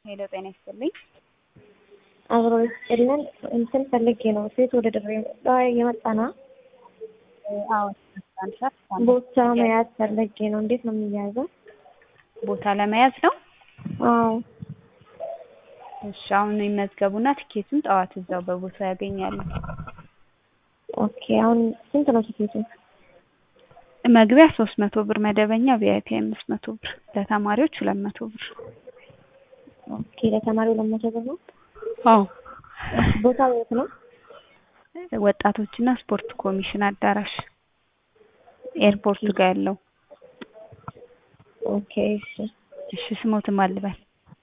ሄሎ ጤና ይስጥልኝ። አብሮ ይስጥልን። እንትን ፈልጌ ነው ሴት ወደ ድሬ የመጣ ነው። አዎ ቦታ መያዝ ፈልጌ ነው። እንዴት ነው የሚያዘው? ቦታ ለመያዝ ነው። አዎ እሺ አሁን ይመዝገቡና ትኬቱን ጠዋት እዛው በቦታው ያገኛሉ። ኦኬ። አሁን ስንት ነው ትኬቱ? መግቢያ ሶስት መቶ ብር፣ መደበኛ ቪአይፒ አምስት መቶ ብር፣ ለተማሪዎች ሁለት መቶ ብር። ኦኬ። ለተማሪው ሁለት መቶ ብር ነው። አዎ ቦታው የት ነው? ወጣቶችና ስፖርት ኮሚሽን አዳራሽ ኤርፖርቱ ጋር ያለው። ኦኬ። እሺ እሺ ስሞትም አልበል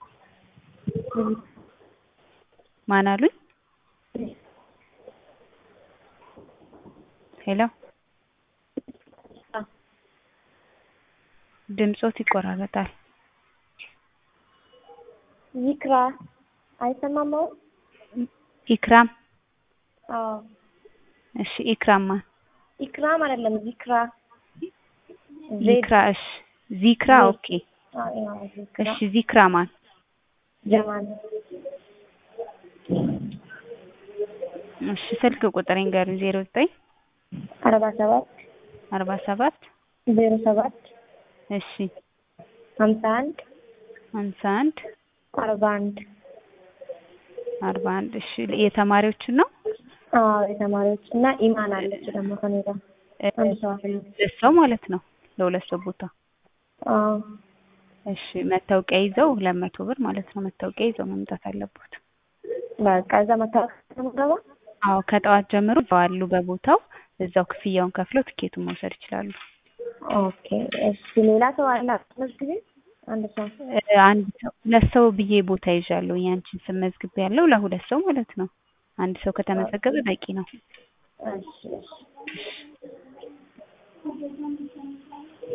ማን አሉኝ? ሄሎ ድምጾት ይቆራረጣል። ይክራ አይሰማም ነው? ኢክራም አዎ እሺ ኢክራማ ኢክራም አይደለም ዚክራ ዚክራ እሺ ዚክራ ኦኬ እሺ ዚክራ ማን ጀማል እሺ ስልክ ቁጥር ንገሩኝ ዜሮ ዘጠኝ አርባ ሰባት አርባ ሰባት ዜሮ ሰባት እሺ ሀምሳ አንድ ሀምሳ አንድ አርባ አንድ አርባ አንድ እሺ የተማሪዎችን ነው አዎ የተማሪዎች እና ኢማን አለች ደግሞ ከኔ ጋር አንድ ሰው አለ ሁለት ሰው ማለት ነው ለሁለት ሰው ቦታ አዎ እሺ መታወቂያ ይዘው ሁለት መቶ ብር ማለት ነው መታወቂያ ይዘው መምጣት አለበት በቃ እዛ መታወቂያ ነው የምገባ አዎ ከጠዋት ጀምሮ አሉ በቦታው እዛው ክፍያውን ከፍለው ትኬቱን መውሰድ ይችላሉ ኦኬ እሺ ሌላ ሰው አለ ጊዜ አንድ ሰው አንድ ሰው ሁለት ሰው ብዬ ቦታ ይዣለሁ ያንቺን ስም መዝግቤ ያለው ለሁለት ሰው ማለት ነው አንድ ሰው ከተመዘገበ በቂ ነው እሺ እሺ